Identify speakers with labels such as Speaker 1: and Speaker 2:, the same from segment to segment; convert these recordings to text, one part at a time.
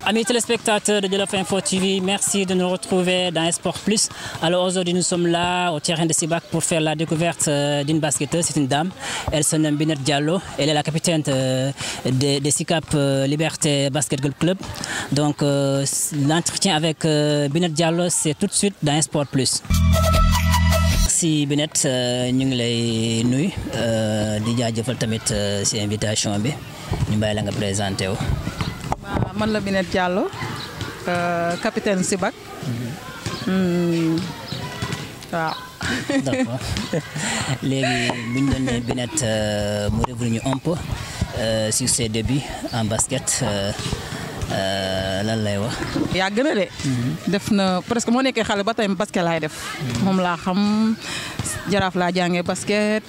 Speaker 1: Amis téléspectateurs de Jolof Info TV, merci de nous retrouver dans Sport Plus. Alors aujourd'hui, nous sommes là au terrain de Sibac pour faire la découverte euh, d'une basketteuse. C'est une dame. Elle se nomme Binet Diallo. Elle est la capitaine de, de, de SICAP euh, Liberté Basketball Club. Donc euh, l'entretien avec Binet Diallo, c'est tout de suite dans Sport Plus. si Binet ñu ngi lay nuy di jaajëfal tamit si invitation bi ñu bàyyi la nga présenté wu.
Speaker 2: man la Binet Diallo capitaine Sibac waaw.
Speaker 1: d'accord léegi bu ñu doon nee Binet mu revenir ñu un peu sur ses débuts en basket lan lay wax.
Speaker 2: yàgg na de. def na presque moo nekkee xale ba tey basket laay def. moom laa xam jaraaf laa jàngee basket.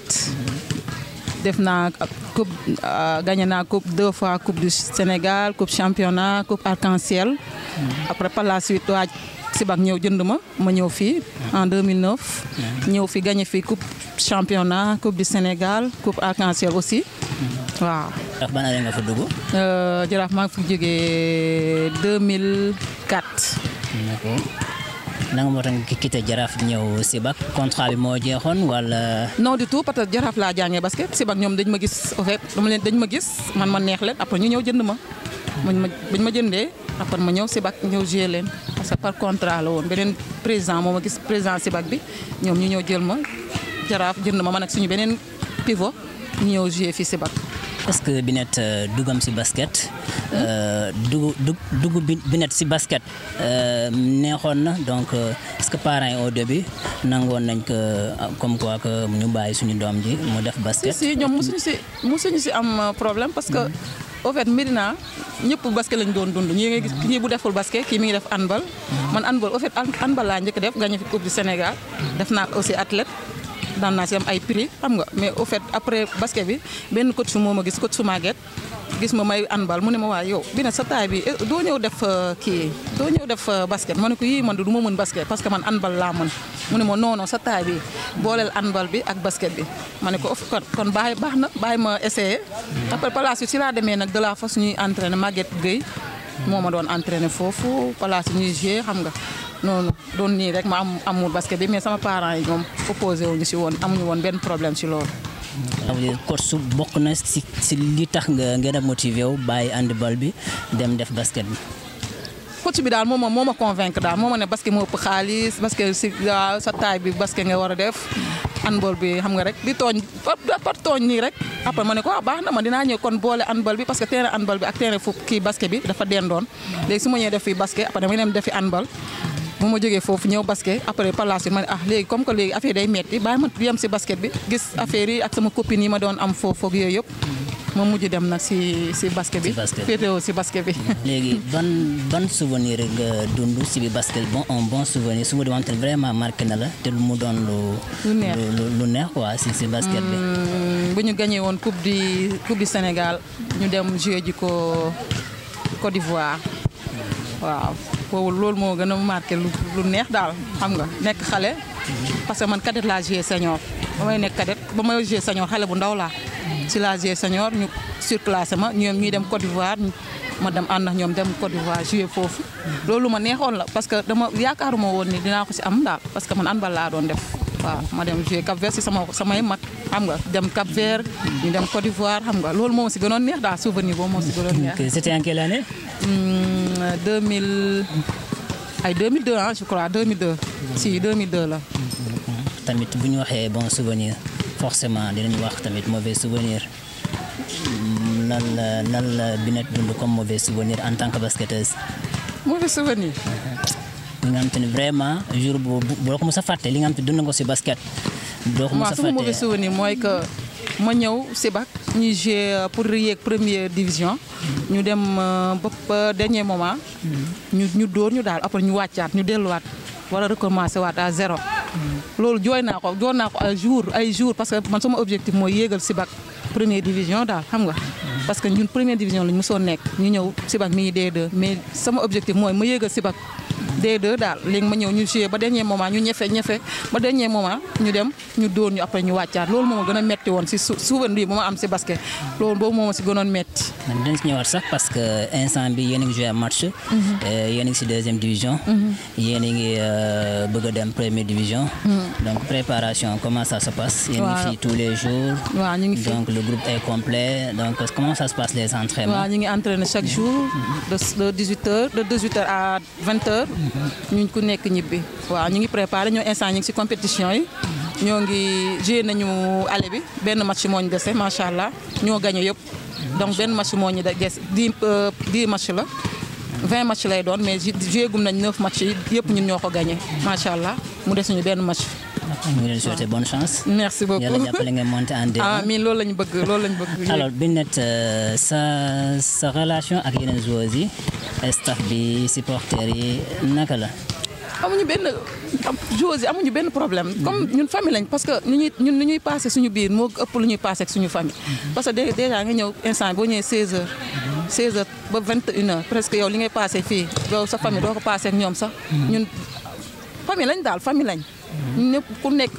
Speaker 2: def naa coupe gagné naa coupe deux fois coupe du Sénégal coupe championnat coupe arc-en-ciel. après par la suite waa Sibac ñëw jënd ma ma ñëw fii en 2009. ñëw fi gagné fii coupe championnat coupe du Sénégal coupe arc-en-ciel aussi waaw.
Speaker 1: ndax ban année nga fa dugg.
Speaker 2: jaraaf maa ngi fi jógee 2004.
Speaker 1: d'accord nanga moo tax nga quitté jaraaf ñëw Sibac contrat bi moo jeexoon wala.
Speaker 2: non du tout parce que jaraaf laa jàngee basket Sibac ñoom dañ ma gis au fait dama leen dañ ma gis man ma neex leen après ñu ñëw jënd ma. bañ ma bañ ma jëndee après ma ñëw Sibac ñëw jouer leen parce que par contrat la woon beneen président moo ma gis président Sibac bi ñoom ñu ñëw jël ma jaraaf jënd ma man ak suñu beneen pivot ñu ñëw jouer fii Sibac.
Speaker 1: est-ce que Binet dugam si basket dugg dugg dugg Binet si basket neexoon na donc est-ce que parents yi au début nangoon nañ ko comme quoi que ñu bàyyi suñu doom ji mu def basket.
Speaker 2: si si ñoom mosuñu si mosuñu si am problème parce que au fait Médina ñëpp basket lañ doon dund ñii nga gis ñii bu deful basket kii mi ngi def handball. man handball au fait handball laa njëkk def gagné fi coupe du Sénégal def naa aussi athlète. daan naa si am ay prix xam nga mais au fait après basket bi benn coach su moo ma gis coach su Maguette gis ma may handball mu ne ma waa yow bi ne sa taay bi doo ñëw def kii doo ñëw def basket ma ne ko yii man du ma mën basket parce que man handball laa mën mu ne ma non non sa taay bi booleel handball bi ak basket bi ma ne ko kon kon bàyyi baax na bàyyi ma essayé après par la suite si laa demee nag de la façon ñuy entraîné Maguette Gueye moo ma doon entraîné foofu par la suite ñuy joué xam nga noonu doon nii rek ma am amul basket bi mais sama parents yi ñoom opposé wuñu si woon amuñu woon benn problème si loolu.
Speaker 1: coach su bokk na si si li tax nga ngeen a motivé wu bàyyi handball bi dem def basket bi.
Speaker 2: coach bi daal moo ma moo ma convaincre daal moo ma ne basket moo ëpp xaalis basket si sa taay bi basket nga war a def. handball bi xam nga rek di tooñ par tooñ nii rek après ma ne ko ah baax na ma dinaa ñëw kon boole handball bi parce que terrain handball bi ak terrain fu kii basket bi dafa dendoon léegi su ma ñëwee def fii basket après dama dem defi handball. bu ma jógee foofu ñëw basket après par la suite ma ne ah léegi comme que léegi affaire day metti bàyyi ma yem si basket bi gis affaire yi ak sama copine yi ma doon am foofu ak yooyu yëpp ma mujj dem nag si si basket bi féetewoo si basket bi.
Speaker 1: léegi ban ban souvenir nga dund si bi basket bon un bon souvenir su ma demante vraiment marqué na la te lu mu doon lu.
Speaker 2: lu neex
Speaker 1: lu neex quoi si si basket bi.
Speaker 2: bu ñu gagné woon coupe du coupe du Sénégal ñu dem joué ji ko Côte d'Ivoire waaw. boobu loolu moo gën a marqué lu neex daal xam nga nekk xale parce que man cadet laa joué senior ba may nekk cadet ba may joué senior xale bu ndaw laa si laa joué senior ñu surclassé ma ñoom ñuy dem Côte d'Ivoire ma dem ànd ak ñoom dem Côte d'Ivoire joué foofu loolu ma neexoon la parce que dama yaakaaruma woon ni dinaa ko si am daal parce que man handball laa doon def waaw ma dem joué Cap Vert si sama samay mag xam nga dem Cap Vert ñu dem Côte d'Ivoire xam nga loolu moo si gënoon neex daal souvenir boobu moo si gënoon neex
Speaker 1: c'était en quelle année
Speaker 2: 2000 ay 2002 ah je crois 2002. si 2002 la.
Speaker 1: tamit bu ñu waxee bon souvenir forcément dinañ wax tamit mauvais souvenir lan la lan la Binet dund comme mauvais souvenir en tant que basketteuse.
Speaker 2: mauvais souvenir.
Speaker 1: li nga xam te ne vraiment jour boobu boo ko mos a fàtte li nga xam te dund nga ko si basket. doo ko mos a
Speaker 2: waaw sama mauvais souvenir mooy que ma ñëw Sibac ñuy jouer pour yéeg première division. ñu dem ba dernier moment. ñu ñu dóor ñu daal après ñu wàccaat ñu delluwaat wala recommencer waat à zéro. loolu jooy naa ko jooy naa ko ay jour ay jour parce que man sama objectif mooy yéegal Sibac première division daal xam nga. parce que ñun première division lañ mosoon nekk ñu ñëw Sibac mi ngi D2 mais sama objectif mooy ma yéegal Sibac D2 daal léegi ma ñëw ñu joué ba dernier moment ñu ñefe ñefe ba dernier moment ñu dem ñu dóor ñu après ñu wàccaat loolu moo ma gën a metti woon si su souvenir bu ma am si basket loolu boobu moo ma si gënoon metti
Speaker 1: man dinañ si ñëwaat sax parce que instant bi yéen a ngi joué match. yéen a ngi si deuxième division. yéen a ngi bëgg a dem première division. donc préparation comment ça se passe. yéen a ngi fi tous les jours.
Speaker 2: waaw ñu ngi fi
Speaker 1: donc le groupe est complet donc comment ça se passe les entraînements.
Speaker 2: waaw ñu ngi entraîné chaque jour de de 18 heures de 18 heures à 20 heures. ñu ku nekk ñibbi. waaw ñu ngi préparé ñoo instant ñu ngi si compétition yi. ñoo ngi joué nañu aller bi benn match moo ñu dese macha allah ñoo gagné yëpp. donc benn match moo ñu des dix dix match la. 20 match lay doon mais joué gum nañ 9 match yi yëpp ñun ñoo ko gagné macha allah mu des ñu benn match.
Speaker 1: ñu ngi leen souhaiter bonne chance.
Speaker 2: merci beaucoup
Speaker 1: yàlla jàppale nga monter en deux.
Speaker 2: amiin loolu lañu bëgg loolu lañu bëgg.
Speaker 1: alors Binette sa sa relation ak yeneen joueurs yi staff bi supporters yi naka la.
Speaker 2: amuñu benn joueurs yi amuñu benn problème comme ñun famille lañ parce que ñu ñuy ñun lu ñuy passé suñu biir moo ëpp lu ñuy passé ak suñu famille. parce que déjà nga ñëw instant boo ñëwee 16h 16h ba 21h presque yow li ngay passé fii yow sa famille doo ko passé ak ñoom sax. ñun famille lañ daal famille lañ. ñëpp ku nekk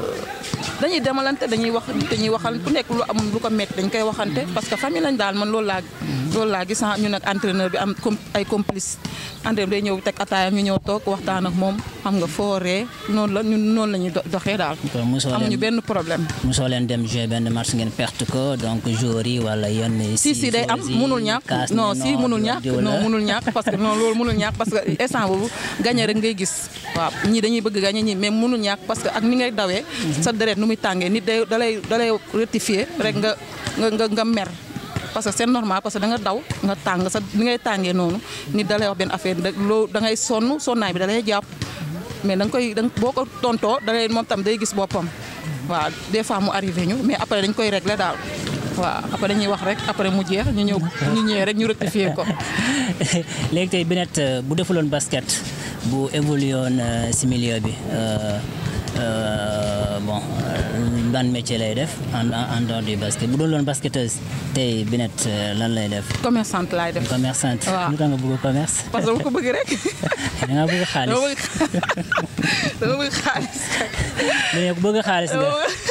Speaker 2: dañuy demalante dañuy wax dañuy waxal ku nekk lu am lu ko métti dañ koy waxante parce que famille lañ daal man loolu laa loolu laa gis ñu nag entraîneur bi am ay complice entraîneur day ñëw teg ataayam ñu ñëw toog waxtaan ak moom xam nga fooree noonu la ñun noonu la ñuy doxee daal. amuñu benn problème.
Speaker 1: mosoo leen dem jouer benn match ngeen perte ko donc joueurs yi wala yenn.
Speaker 2: si si day am munul ñàkk non si munul ñàkk non munul ñàkk parce que non loolu munul ñàkk parce que instant boobu gagné rek ngay gis waaw ñii dañuy bëgg gagné ñii mais munul ñàkk parce que ak ni ngay dawee. sa deret nu muy tàngee nit day dalay dalay rectifier rek nga nga nga nga mer. parce que c'est normal parce que da nga daw nga tàng sa ni ngay tàngee noonu nit da lay wax benn affaire loo da ngay sonn sonnaay bi da lay jàpp mais da nga koy da boo ko tontoo da lay moom tam day gis boppam waaw des fois mu arrivé ñu mais après dañ koy régler daal waaw après dañuy wax rek après mu jeex ñu ñëw ñu ñëwee rek ñu rectifier ko.
Speaker 1: léegi tey Binette bu defuloon basket bu évolué woon si milieu bi. bon ban métier lay def en en dehors du basket bu doon loon basketteuse tey Binette lan lay def.
Speaker 2: commerçante laay def.
Speaker 1: commerçante.
Speaker 2: waaw
Speaker 1: lu tax nga bëgg commerce.
Speaker 2: parce que dama ko bëgg rek.
Speaker 1: da nga bëgg xaalis
Speaker 2: dama bëgg dama bëgg xaalis.
Speaker 1: mais ku bëgg xaalis nga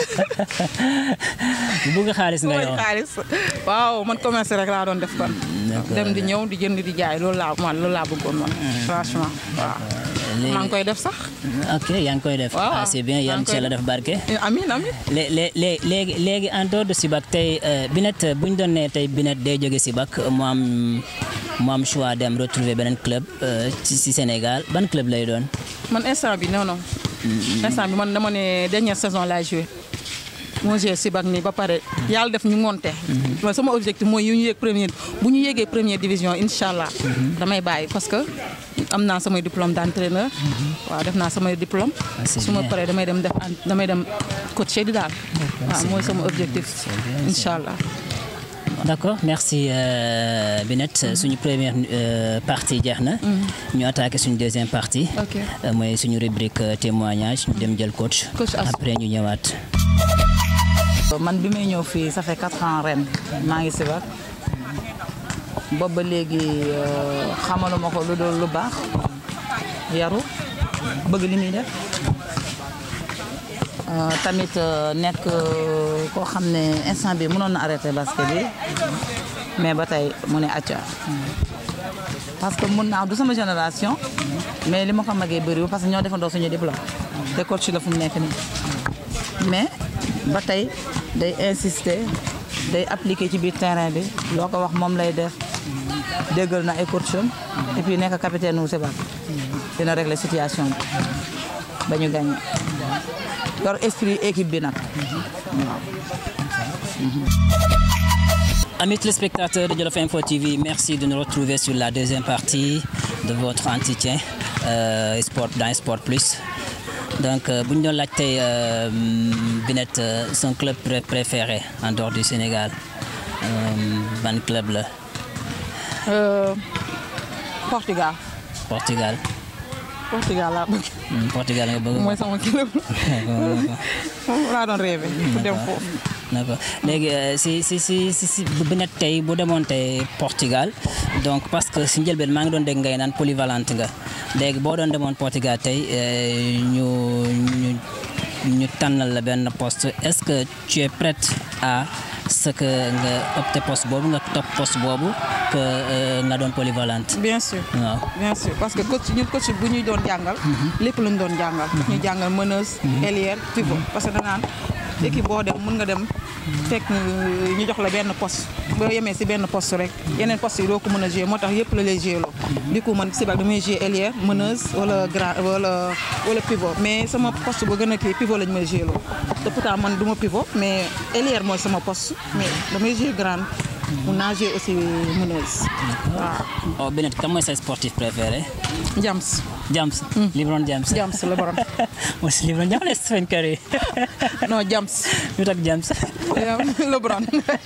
Speaker 1: bu bëgg xaalis nga yow.
Speaker 2: xaalis waaw man commerce rek laa doon def kon. dem di ñëw di jënd di jaay loolu laa man loolu laa bëggoon man. franchement waaw. maa ngi koy def sax.
Speaker 1: ok yaa ngi koy def.
Speaker 2: waaw
Speaker 1: ah c'est bien yàlla ci yàlla def barke.
Speaker 2: amiin amiin.
Speaker 1: lé lé léegi léegi en dehors de Sibac tey Binette bu ñu doon nee tey Binette day jóge Sibac mu am mu am choix dem retrouver beneen club ci ci Sénégal ban club lay doon.
Speaker 2: man instant bi non non. instant bi man dama ne dernière saison laay joué. moo joué Sibac nii ba pare yàlla def ñu monté. mais sama objectif mooy yu ñu yéeg première bu ñu yéegee première division incha allah. damay bàyyi parce que am naa samay diplôme d'entraîneur. waaw def naa samay diplôme. su ma paree damay dem def damay dem coacher di daal. waaw mooy sama objectif incha allah.
Speaker 1: d'accord merci euh, Binette suñu première euh, partie jeex na. ñu attaqué suñu deuxième partie.
Speaker 2: ok
Speaker 1: mooy suñu rubrique témoignage ñu dem jël coach.
Speaker 2: Coach Assou.
Speaker 1: après ñu ñëwaat.
Speaker 3: man bi may ñëw fii ça fait quatre ans ren maa ngi Sibac boobu ba léegi xamaluma ko lu dul lu baax yaru bëgg li muy def tamit nekk koo xam ne instant bi mënoon na arrêté basket bi mais ba tey mu ne acca parce que mun naa du sama génération mais li ma ko magee bëriwul parce que ñoo defandoo suñu diplôme te coach la fu mu nekk nii mais ba tey day insister day appliquer ci biir terrain bi loo ko wax moom lay def déggal na ay coacham et puis nekk capitaine wu Sibac dina régler situation bi ba ñu gagné yor esprit équipe bi nag
Speaker 1: Amis téléspectateurs de Jolof Info TV, merci de nous retrouver sur la deuxième partie de votre entretien euh, sport, dans Sport Plus. Donc, euh, bu ñu doon laaj tey euh, Binette euh, son club pré- préféré en dehors du Sénégal euh, ban club la
Speaker 2: Euh, Portugal
Speaker 1: Portugal
Speaker 2: Portugal laa bëgg
Speaker 1: Hmm, Portugal nga bëgg
Speaker 2: mooy sama club moom laa doon rêvé pour dem foofu
Speaker 1: d'accord léegi euh, si si si si si bu nekk tey bu demoon tey Portugal donc parce que si njëlbeen maa ngi doon dégg ngay naan polyvalente nga léegi boo doon demoon Portugal tey euh, ñu ñu ñu tànnal la benn poste est-ce que tu es prête à ce que nga opté poste boobu nga topp poste boobu que euh, nga doon polyvalente
Speaker 2: bien sûr
Speaker 1: waaw.
Speaker 2: bien sûr parce que coach ñun coach bu ñuy doon jàngal lépp lañ doon jàngal daf ñuy jàngal meneuse ailière pivot parce que danaan équipe boo dem mën nga dem fekk ñu jox la benn poste boo yemee si benn poste rek yeneen poste yi doo ko mën a jouer moo tax yëpp la lay jouer loo du coup man si bak damay jouer ailière meneuse wala grand wala wala pivot mais sama poste bu gën a kii pivot lañ may jouer loo te pourtant man du ma pivot mais ailière mooy sama poste mais damay jouer grande mun naa jouer aussi meneuse waaw
Speaker 1: oh Binet kan mooy sa sportif préféré
Speaker 2: Jams
Speaker 1: James LeBron James
Speaker 2: Jams la borom
Speaker 1: mooy si LeBron James wala Stephen Curry
Speaker 2: non Jams
Speaker 1: lu tax James
Speaker 2: LeBron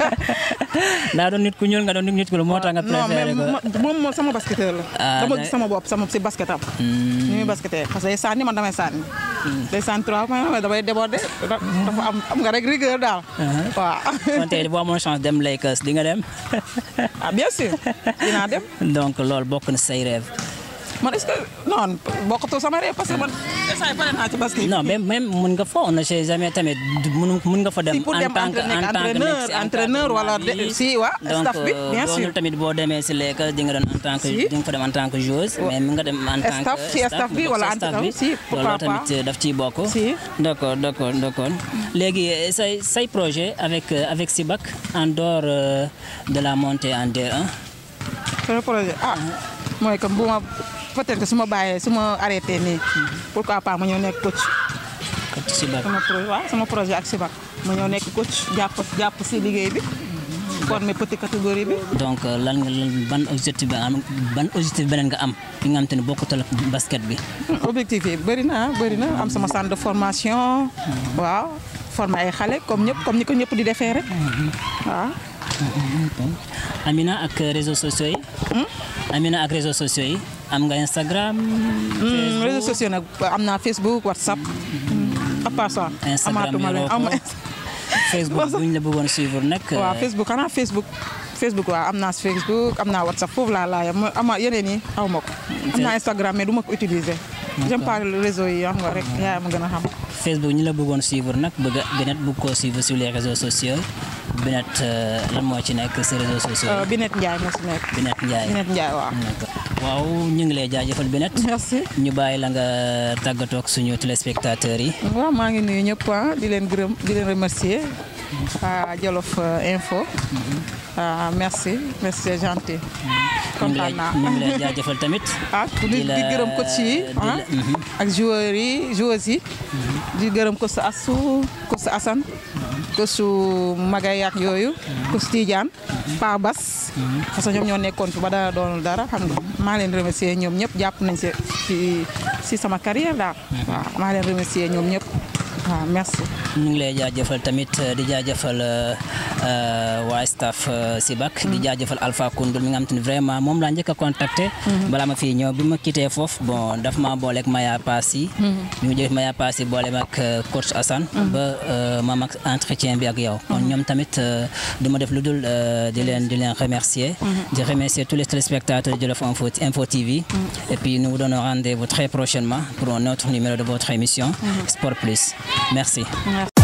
Speaker 1: daa doon nit ku ñuul nga doon nit ku ñuul moo tax nga
Speaker 2: non mais
Speaker 1: préféré ko
Speaker 2: mo- moom moom sama basketteur la
Speaker 1: Ah,
Speaker 2: dama
Speaker 1: da-
Speaker 2: gis sama bopp sama si basketam ni muy basketteur parce que day sànni man damay sànni day sànni trois points damay déborder da- dafa am am nga rek rigueur daal waaw
Speaker 1: kon tey boo amoon chance dem Lakers di nga dem
Speaker 2: ah bien sûr dinaa dem
Speaker 1: donc loolu bokk na say rêve
Speaker 2: man est-ce que non bokkatu sama rêve parce que man instant yi pare naa ci basket
Speaker 1: non même même mun nga fa on ne sait jamais tamit du- mun mun nga fa dem
Speaker 2: Si, pour
Speaker 1: en
Speaker 2: dem
Speaker 1: tant que en
Speaker 2: entraîneur-
Speaker 1: tant que
Speaker 2: entraîneur-
Speaker 1: nekk si
Speaker 2: entraîneur wala
Speaker 1: encadrement
Speaker 2: de-
Speaker 1: bi.
Speaker 2: si, waa,
Speaker 1: donc
Speaker 2: staff bi, bien
Speaker 1: euh,
Speaker 2: sûr.
Speaker 1: doonul tamit boo demee si Lakers di nga doon en tant que
Speaker 2: Si.
Speaker 1: di nga fa dem en tant que joueuse mais mun nga dem en tant
Speaker 2: Staff,
Speaker 1: que
Speaker 2: si, staff bi
Speaker 1: nga bokk
Speaker 2: wala
Speaker 1: si staff
Speaker 2: entre-
Speaker 1: bi
Speaker 2: si, pourquoi
Speaker 1: loolu tamit
Speaker 2: pas.
Speaker 1: daf ciy bokk
Speaker 2: Si.
Speaker 1: d'accord d'accord d'accord léegi euh, say say projet avec euh, avec Sibac en dehors euh, de la montée en D1
Speaker 2: sama projet ah mooy comme bu ma peut-être que su ma bàyyee su ma arrêté nii pourquoi pas ma ñëw nekk coach
Speaker 1: ak Sibac
Speaker 2: sama projet waaw sama projet ak Sibac ma ñëw nekk coach jàpp jàpp si liggéey bi former petite catégorie bi
Speaker 1: donc euh, lan nga lan ban objectif nga am ban objectif beneen nga am bi nga xam te ne bokkutal ak basket bi
Speaker 2: objectif yi bëri na bëri na am sama centre de formation waaw former ay xale comme ñëpp comme ni ko ñëpp di defee rek waaw
Speaker 1: Amina ak réseaux sociaux yi. Amina ak réseaux sociaux yi am nga Instagram.
Speaker 2: Hmm, réseaux sociaux nag am naa Facebook WhatsApp à part ça
Speaker 1: Instagram
Speaker 2: amaatuma leen
Speaker 1: yoroo ko.
Speaker 2: am
Speaker 1: Facebook bu ñu la bëggoon suivre nag.
Speaker 2: waaw Facebook xanaa Facebook Facebook waaw am naa Facebook am naa WhatsApp foofu laa laaya ma ama yeneen yi xaw ma ko am naa Instagram mais du ma ko utiliser j'aime pas le réseau yi xam nga rek yaa ma gën a xam
Speaker 1: Facebook ñu la bëggoon suivre nag bëgg a Binet bëgg koo suivre sur les réseaux sociaux Binet euh, lan moo ci nekk si réseaux sociaux
Speaker 2: Euh,
Speaker 1: yi.
Speaker 2: Binet Ndiaye moo si nekk
Speaker 1: Binet Ndiaye.
Speaker 2: Binet Ndiaye waaw
Speaker 1: D'accord. waaw ñu ngi lay jaajëfal Binet.
Speaker 2: merci
Speaker 1: ñu bàyyi la nga tàggatoo ak suñu téléspectateurs yi.
Speaker 2: waaw maa ngi nuyu ñëpp ah di leen gërëm di leen remercier à Jolof euh, Info ah merci merci c'est gentil
Speaker 1: ñu ngi lay
Speaker 2: kontaan naa
Speaker 1: ñu ngi lay jaajëfal tamit.
Speaker 2: ah di
Speaker 1: di
Speaker 2: di
Speaker 1: la-
Speaker 2: gërëm coach yi
Speaker 1: di la-
Speaker 2: ah
Speaker 1: mhm.
Speaker 2: ak joueurs yi joueuses yi di gërëm coach Assou coach Assane coach Magay ak yooyu coach Tidiane Pa Bas parce que ñoom ñoo nekkoon fi ba dara doonul dara xam nga maa leen remercier ñoom ñëpp jàpp nañ si si si sama carrière daal waaw maa leen remercier ñoom ñëpp waaw merci
Speaker 1: ñu ngi lay jaajëfal tamit di jaajëfal euh, waa staff euh, Sibac di jaajëfal Alpha Koundoul mi nga xam te ne vraiment moom laa njëkk a contacté balaa ma fii ñëw bi ma quitté foofu bon daf ma booleeg Maya Passi bi mu jëf Maya Passi boole ma ak euh, coach Assane ba euh, ma mag entretien bi ak yow kon ñoom tamit euh, du ma def lu dul euh, di leen di leen remercier di remercier tous les téléspectateurs de Jolof Info, Info TV et puis nous vous donnons rendez-vous très prochainement pour un autre numéro de votre émission Sport Plus merci
Speaker 2: merci